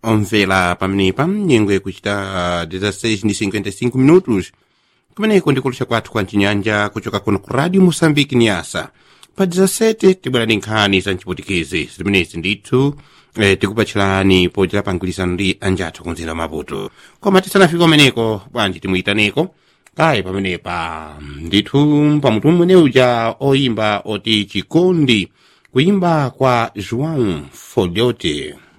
omvera pamenepa nyengo ikuchita 16 ndi 55 minutos kumeneko ndikulusha kwathu kwa mchinyanja kuchoka kuno ku radio moçambique niasa pa 17 tibwera ndi nkhani za mchiputikezi zimenezi ndithu eh, tikupatchirani pochita pangwirizano ndi anjathu kumzinda wa maputo koma tisanafika umeneko bwanji timuyitaneko kayi pamenepa ndithu pamutu mwene uja oyimba oti chikondi kuyimba kwa joão folhote